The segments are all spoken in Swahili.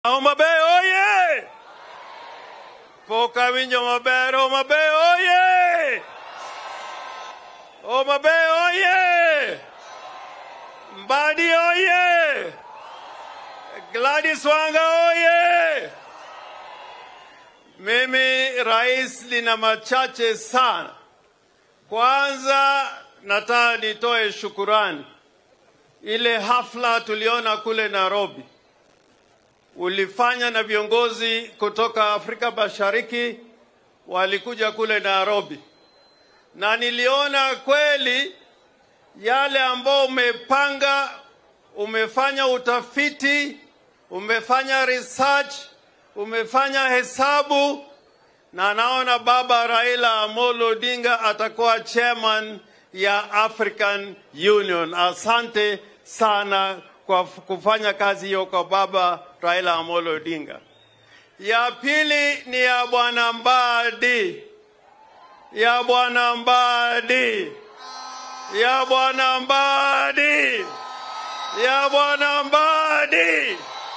Homa Bay oye! Pok awinjo maber, Homa Bay oye! Homa Bay oye! Mbadi oye! Gladys Wanga oye! Mimi rais, nina machache sana. Kwanza nataka nitoe shukurani. Ile hafla tuliona kule Nairobi ulifanya na viongozi kutoka Afrika Mashariki walikuja kule Nairobi, na niliona kweli yale ambao umepanga, umefanya utafiti, umefanya research, umefanya hesabu, na naona baba Raila Amolo Odinga atakuwa chairman ya African Union. Asante sana kwa kufanya kazi hiyo kwa baba Raila Amolo Odinga. Ya pili ni ya bwana Mbadi, ya bwana Mbadi, ya bwana Mbadi, ya bwana Mbadi.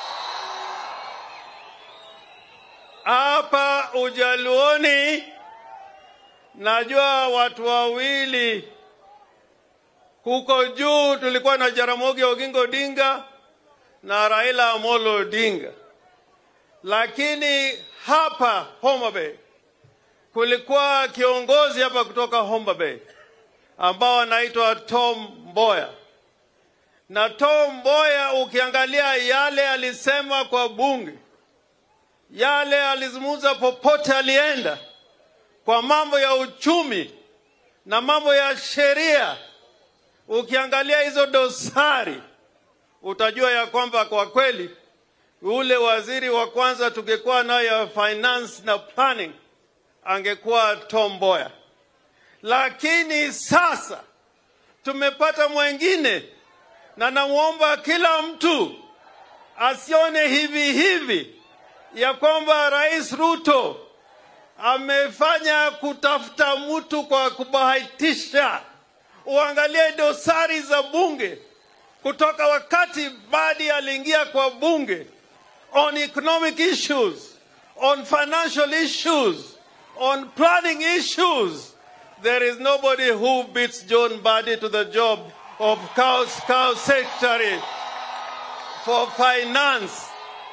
Hapa Ujaluoni najua watu wawili huko juu tulikuwa na Jaramogi Oginga Odinga na Raila Amolo Odinga, lakini hapa Homa Bay kulikuwa kiongozi hapa kutoka Homa Bay ambao anaitwa Tom Mboya, na Tom Mboya ukiangalia yale alisema kwa bunge, yale alizungumza popote alienda, kwa mambo ya uchumi na mambo ya sheria ukiangalia hizo dosari utajua ya kwamba kwa kweli ule waziri wa kwanza tungekuwa nayo ya finance na planning angekuwa Tom Mboya, lakini sasa tumepata mwengine, na namwomba kila mtu asione hivi hivi ya kwamba Rais Ruto amefanya kutafuta mtu kwa kubahatisha uangalie dosari za bunge kutoka wakati Badi aliingia kwa bunge on economic issues, on financial issues, on planning issues. There is nobody who beats John Badi to the job of cow, cow secretary for finance.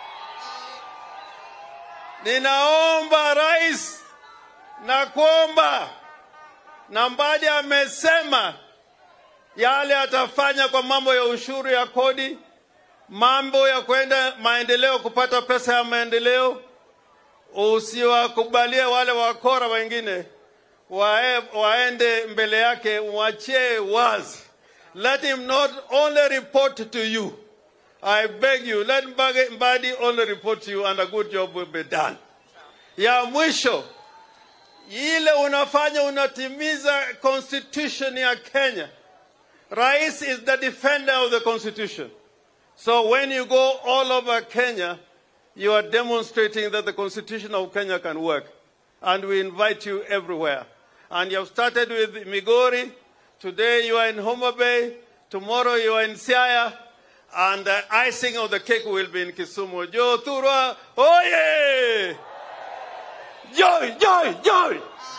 Ninaomba rais na kuomba na Mbadi amesema yale atafanya kwa mambo ya ushuru ya kodi, mambo ya kwenda maendeleo, kupata pesa ya maendeleo. Usiwakubalie wale wakora wengine wae, waende mbele yake, mwachie wazi. Let him not only report to you. I beg you, let Mbadi only report to you and a good job will be done. Ya mwisho ile unafanya unatimiza constitution ya Kenya. Rais is the defender of the constitution. So when you go all over Kenya, you are demonstrating that the constitution of Kenya can work. And we invite you everywhere. And you have started with Migori. Today you are in Homa Bay. Tomorrow you are in Siaya. And the icing of the cake will be in Kisumu. Joe Turwa, oye! Joy, joy, joy!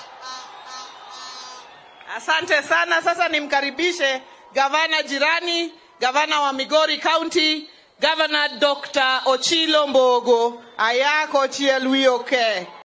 Asante sana. Sasa nimkaribishe gavana jirani, gavana wa Migori County, gavana Dr. Ochilo Mbogo. Ayako Chielwi Oke.